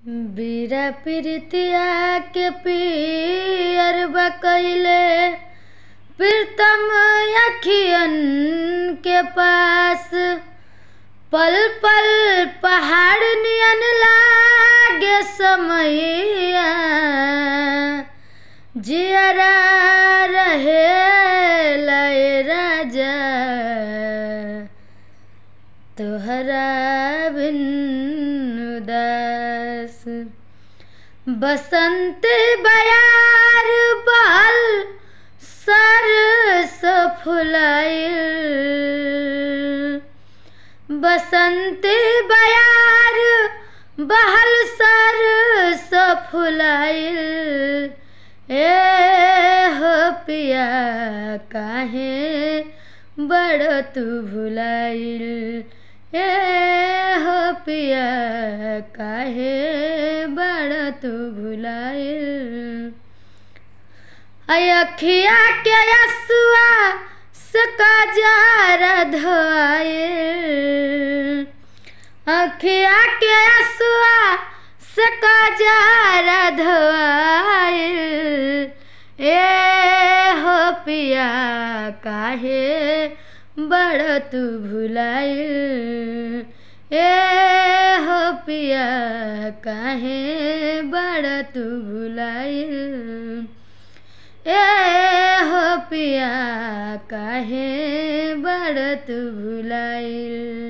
बीरा पिरतिया के पियर बकैले प्रीतम अखियन के पास पल पल पहाड़ नियन लागे समैया जियरा रहे लय राजा तोहरा बिन उदास बसंत बयार बल सरस फुलाइल बसंत बयार बहल सरस फुलाइल ए हो पिया काहे बड़ तू भुलाइल ए हो पिया काहे बड़ तू भुलाइल अखिया के असुआ सका जार धोआइल अखिया के असुआ सका जार धोआइल ए हो पिया काहे बड़ तू भुलाइल ए हो पिया काहे बड़ तू भुलाइल ए हो पिया काहे बड़ तू भुलाइल